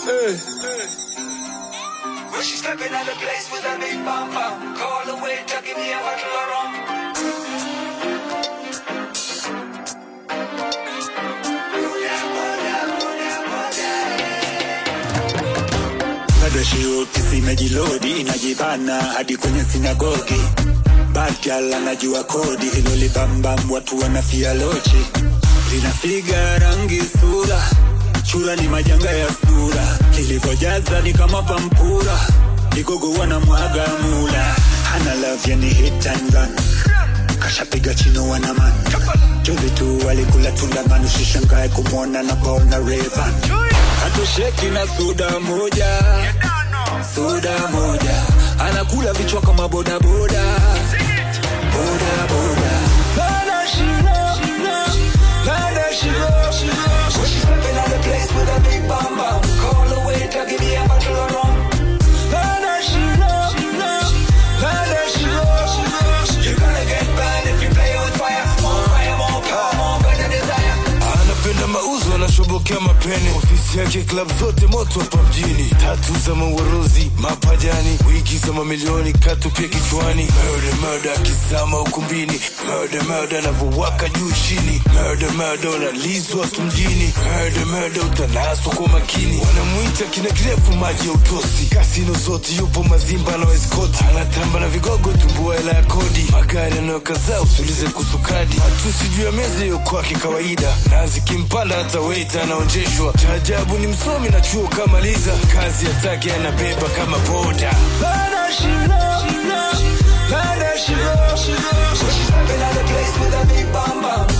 When she stepping out the place with a big bum bum, call the waiter, give me a bottle of rum. bado shiukisi imejilodi inajibana hadi kwenye sinagogi Backyal anajua kodi hilo libambam watu wanafia lochi linafiga rangi sura chura ni majanga ya sura ilivyojaza ni kama pampura igogo wanamwaga mula hana love yani hit and run kashapiga chino wanaman juzi tu walikula tunda man usishangae kumwona na paona revan hatosheki na suda moja soda moja anakula vichwa kama bodaboda bodaboda Nana shiro, nana shiro, When she stepping out the place with a big bum bum, call the waiter, give me a bottle of rum. Nana shiro, nana shiro, You're gonna get burned if you play with fire. More fire, more power, more burning desire. anapenda mauzo anashobokea mapene ofisi yake klab zote moto hapa mjini tatu za mauaruzi mapajani wiki za mamilioni katupia kichwani murder murder akizama ukumbini murder murder anavyowaka juu chini murder murder unalizwa tu mjini murder murder utanaswa kwa makini wanamwita kina kirefu maji ya utosi kasino zote yupo mazimba na weskoti anatamba na vigogo tumbua hela ya kodi magari yanayokazaa usulize kusukadi matusi juu ya meza hiyo kwake kawaida na zikimpanda hata weita anaonjeshwa cha ajabu ni msomi na chuo kamaliza kazi yatake anabeba kama boda Nana shiro, nana shiro, When she stepping out the place with a big bum bum,